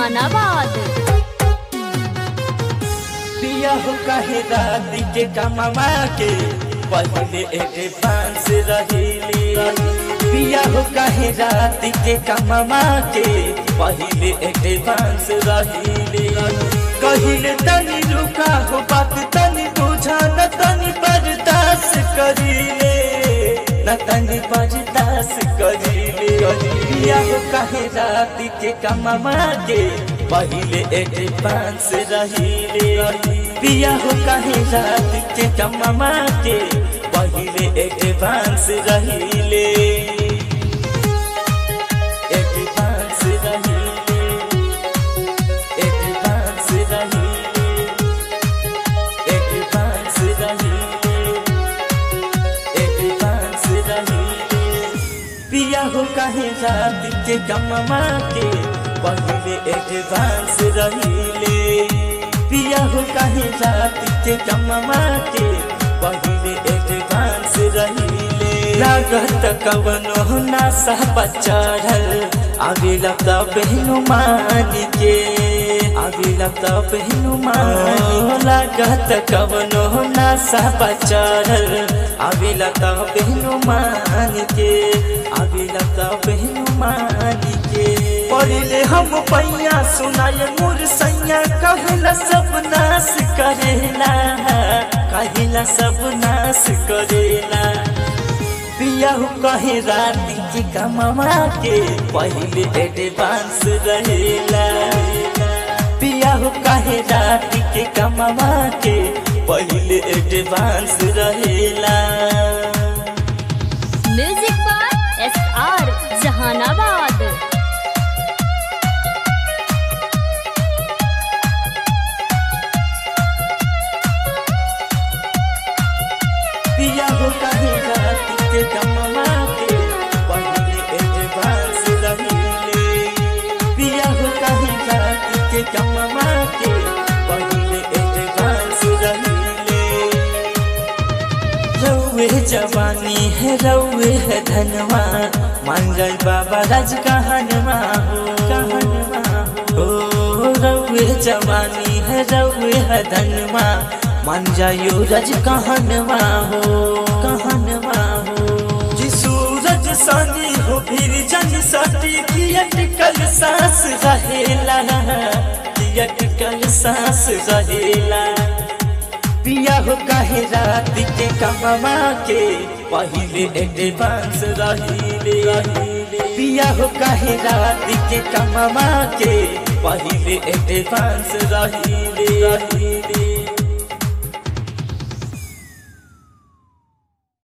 जहानाबाद पिया हो कहे राती के कमावा के पहले एडवांस रहीले पिया हो कहे राती के कमावा के पहले एडवांस रहीले कहिले तनी रुका हो बात तनी बुझा न तनी बर्दाश्त करीले न तनी बर्दाश्त करीले पिया हो कहे राती के कमावा के पहले एडवांस रहीले पिया हो कहे रात के कमावा के पहले एडवांस रहीले एडवांस रहीले एडवांस रहीले एडवांस रहीले एडवांस रहीले पिया हो कहे रात के कमावा के पहले एडवांस रहीले पिया हो कहे रात के कमावा के पहले एडवांस रहीले लागत कवनो नासा बचारल आगे लगता बहनु मान के आगे लगता बहनु मान लागत कवनो नासा बचारल आगे लगता बहनु मान के आगे लगता बहनु मान के पढ़ले हम पैया सुनाए मोर सैया कहला सब नाश करेला कहला सब नाश करेला पिया हो कहे रात की कमावा के पहले एडवांस रहेला पिया हो कहे रात के कमावा के पहले एडवांस रहेला music by S R Jahanabad पिया हो कहे रात के कमावा के पहले एडवांस रहीले पिया हो कहे रात के कमावा के पहले एडवांस रहीले रउए जवानी है रउए है धनवा मान गए बाबा राज कहनवा हो कहनवा हो ओ, रउए जवानी है रउए है धनवा मान जायो रज कहनवा हो कहनवा हो जी सूरज सानी हो फिर जन सटी की अटकल सांस रहेला की अटकल सांस रहेला पिया हो कहे रात के कमावा के पहले एडवांस रहीले पिया हो कहे रात के कमावा के पहले एडवांस रहीले